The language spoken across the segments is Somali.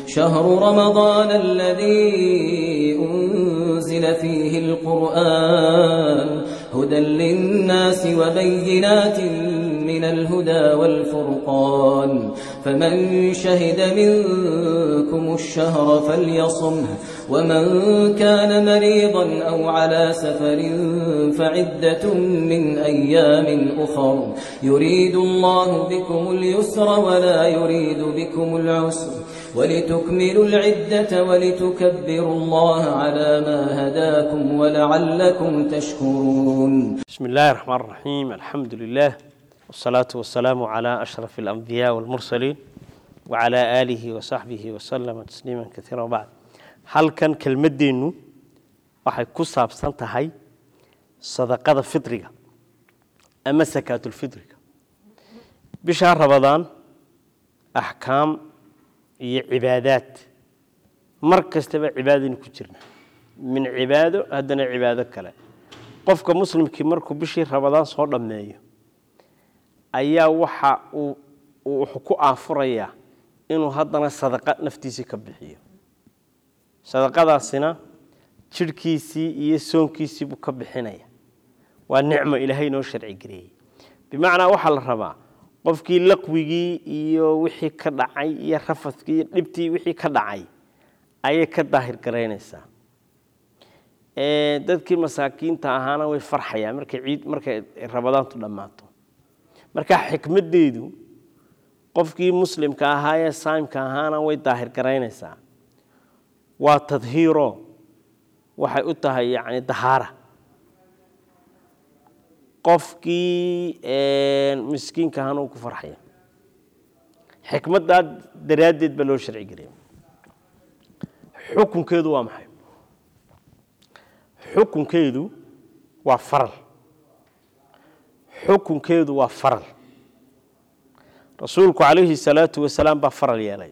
شهر رمضان الذي أنزل فيه القرآن هدى للناس وبينات من الهدى والفرقان فمن شهد منكم الشهر فليصمه ومن كان مريضا أو على سفر فعدة من أيام أخر يريد الله بكم اليسر ولا يريد بكم العسر ولتكملوا العدة ولتكبروا الله على ما هداكم ولعلكم تشكرون بسم الله الرحمن الرحيم الحمد لله والصلاة والسلام على أشرف الأنبياء والمرسلين وعلى آله وصحبه وسلم تسليما كثيرا وبعد halkan kelmadeennu waxay ku saabsan tahay sadaqada fidriga ama sakaatulfidriga bishaa rabadaan axkaam iyo cibaadaad mar kastaba cibaadaynu ku jirna min cibaado haddana cibaado kale qofka muslimkii markuu bishii rabadaan soo dhammeeyo ayaa waxa uu wuxuu ku aafurayaa inuu haddana sadaqa naftiisii ka bixiyo sadaqadaasina jidhkiisii iyo soonkiisii buu ka bixinaya waa nicmo ilaahay noo sharci gareeyey bimacnaa waxaa la rabaa qofkii laqwigii iyo wixii ka dhacay iyo rafadkii iyo dhibtii wixii ka dhacay ayay ka daahir garaynaysaa dadkii masaakiinta ahaana way farxayaan markay ciid markay rabadaantu dhammaato marka xikmaddeedu qofkii muslimka ahaa ee saimka ahaana way daahir garaynaysaa waa tadhiiro waxay u tahay yani dahaara qofkii miskiinka ahaana uu ku farxaya xikmaddaa daraaddeed baa loo sharci gelaya xukunkeedu waa maxay xukunkeedu waa faral xukunkeedu waa faral rasuulku calayhi salaatu wasalaam baa faral yeelay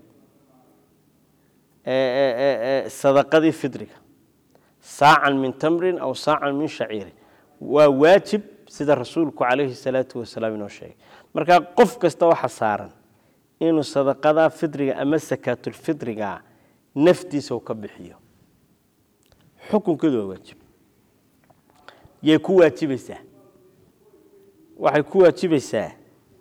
sadaqadii fidriga saacan min tamrin aw saacan min shaciirin waa waajib sida rasuulku calayhi salaatu wasalaam inoo sheegay markaa qof kasta waxa saaran inuu sadaqadaa fidriga ama sakaatulfidriga naftiisa u ka bixiyo xukunkeedu waa waajib yay ku waajibaysaa waxay ku waajibaysaa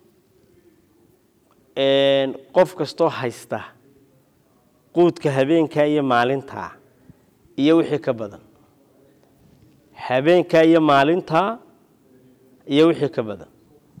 qof kastoo haysta quudka habeenkaa iyo maalintaa iyo wixii ka badan habeenkaa iyo maalintaa iyo wixii ka badan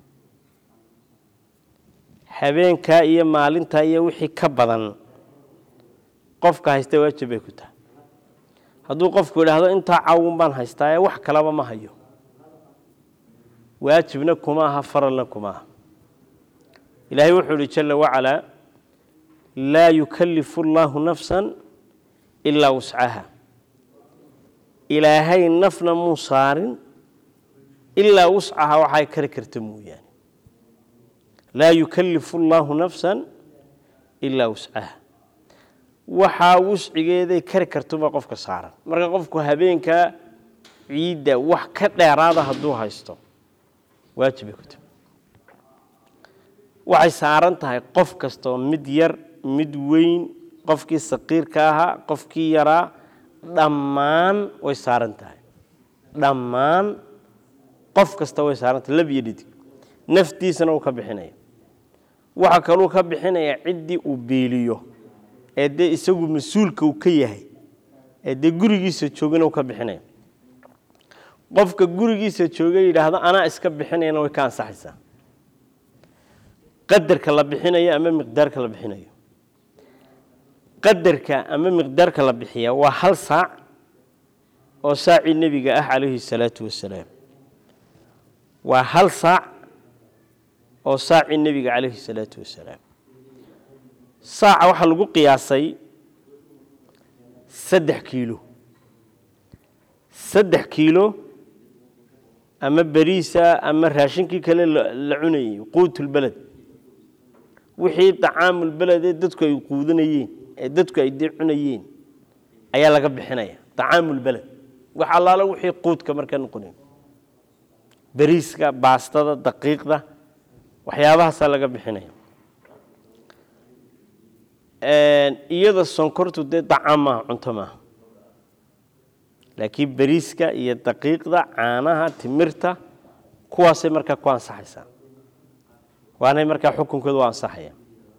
habeenkaa iyo maalintaa iyo wixii ka badan qofka haysta waajib bay ku tahay hadduu qofku idhaahdo intaa cawun baan haystaa ee wax kalaba ma hayo waajibna kuma aha faralna kuma aha ilaahay wuxuu ihi jala wacalaa laa yukallifu allaahu nafsan ilaa wuscaha ilaahay nafna muu saarin ilaa wuscaha waxay kari karta mooyaane laa yukallifu allaahu nafsan ilaa wuscaha waxaa wuscigeeday kari kartubaa qofka saaran marka qofku habeenkaa ciidda wax ka dheeraada hadduu haysto waajibay ku tahay waxay saaran tahay qof kastoo mid yar mid weyn qofkii saqiirka ahaa qofkii yaraa dhammaan way saaran tahay dhammaan qof kasta way saaran tahay lab iyo dhidig naftiisana uu ka bixinaya waxa kaluu ka bixinaya ciddii uu beeliyo ee dee isagu mas-uulka uu ka yahay ee dee gurigiisa joogana uu ka bixinaya qofka gurigiisa jooga yidhaahdo anaa iska bixinayana way ka ansaxaysaa qadarka la bixinayo ama miqdaarka la bixinayo qadarka ama miqdaarka la bixiya waa hal saac oo saacii nebiga ah calayhi salaatu wasalaam waa hal saac oo saacii nebiga calayhi salaatu wasalaam saaca waxaa lagu qiyaasay saddex kiilo saddex kiilo ama beriisa ama raashinkii kale la cunayey quutulbeled wixii dacaamulbeled ee dadku ay quudanayeen ee dadku ay dee cunayeen ayaa laga bixinaya dacaamulbeled wax allaala wixii quudka markaa noqonayn beriiska baastada daqiiqda waxyaabahaasaa laga bixinaya iyada sonkortu dee dacaam maaha cunto maaha laakiin beriiska iyo daqiiqda caanaha timirta kuwaasay markaa ku ansaxaysaa waanay markaa xukunkooda u ansaxaya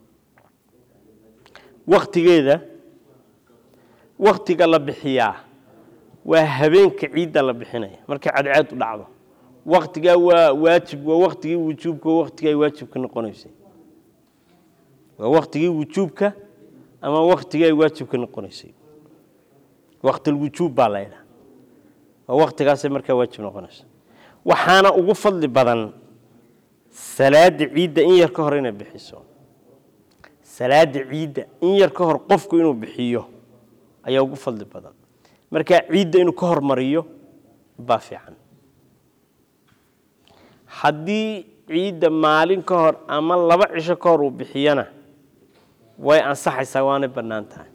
waktigeeda waktiga la bixiyaa waa habeenka ciidda la bixinaya markay cadceed u dhacdo waktigaa waa waajib waa waktigii wujuubka waa waktigii ay waajibka noqonaysay waa waktigii wujuubka ama waktigii ay waajibka noqonaysay waktilwujuub baa la ydhaha waa waktigaasay markaa waajib noqonaysa waxaana ugu fadli badan salaada ciidda in yar ka hor inay bixiso salaada ciidda in yar ka hor qofku inuu bixiyo ayaa ugu fadli badan markaa ciidda inuu ka hormariyo baa fiican haddii ciidda maalin ka hor ama laba cisho ka hor uu bixiyana way ansaxaysaa waanay bannaan tahay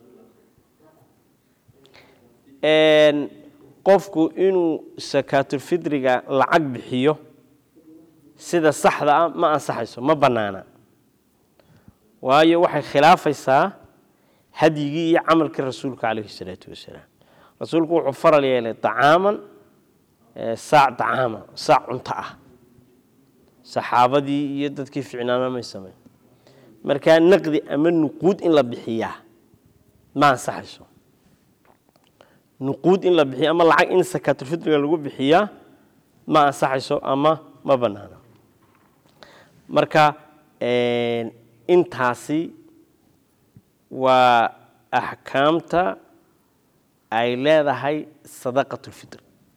qofku inuu sakaatulfidriga lacag bixiyo sida saxda ah ma ansaxayso ma bannaana waayo waxay khilaafaysaa hadyigii iyo camalkii rasuulka calayhi salaatu wasalaam rasuulku wuxuu faral yeelay acaaman saac dacaama saac cunto ah saxaabadii iyo dadkii ficnaana may samayn markaa naqdi ama nuquud in la bixiyaa ma ansaxayso nuquud in la bixiya ama lacag in sakaatulfitriga lagu bixiyaa ma ansaxayso ama ma bannaana marka intaasi waa axkaamta ay leedahay sadaqatulfitr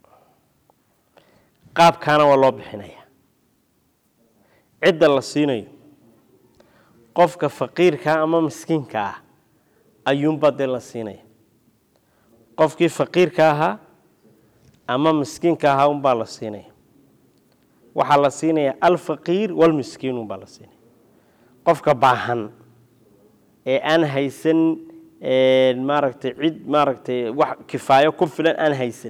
qaabkaana waa loo bixinaya cidda la siinayo qofka faqiirkaa ama miskiinka ah ayuunbaa dee la siinaya qofkii faqiirka ahaa ama miskiinka ahaa unbaa la siinaya waxaa la siinaya alfaqiir walmiskiin unbaa la siinaya qofka baahan ee aan haysan maaragtay cid maaragtay wax kifaayo ku filan aan haysan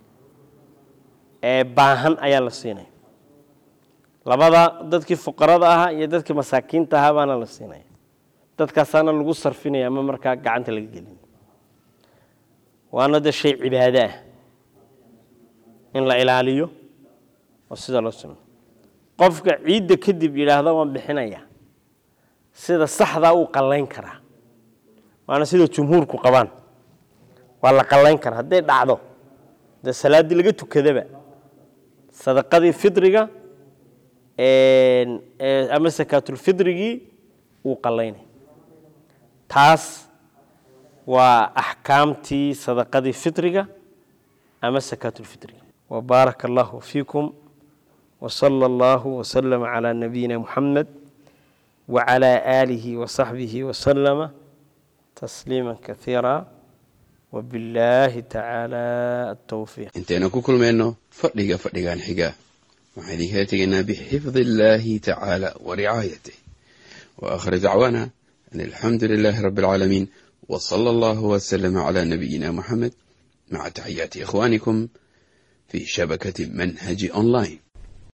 ee baahan ayaa la siinaya labada dadkii fuqarada ahaa iyo dadkii masaakiinta ahaa baana la siinaya dadkaasaana lagu sarfinaya ama markaa gacanta laga gelin waana de shay cibaado ah in la ilaaliyo oo sida loo simo qofka ciidda kadib yidhaahda waan bixinaya sida saxdaa uu qallayn karaa waana sida jumhuurku qabaan waa la qallayn karaa hadday dhacdo dee salaaddii laga tukadaba sadaqadii fidriga ama sakaatulfidrigii wuu qallaynay taas waa axkaamtii sadaqadii fitriga ama sakaatulfitriga wabaaraka allahu fiikum wsala allahu wslama calaa nabiyina muxamed wacalaa aalihi wasaxbihi wasalama tasliima kaiira wabillaahi tacaala atowfiiq intaynu ku kulmayno fadhiga fadhigan xiga waxaan idinkala tegaynaa bixifdi illaahi tacaala wa ricaayatih wa aakhir dacwaana an alxamdu lilaahi rabbi alcaalamiin w sala allahu wslama cala nabiyina muxamed maca taxiyaati ikhwaanikum fi shabakati manhaji online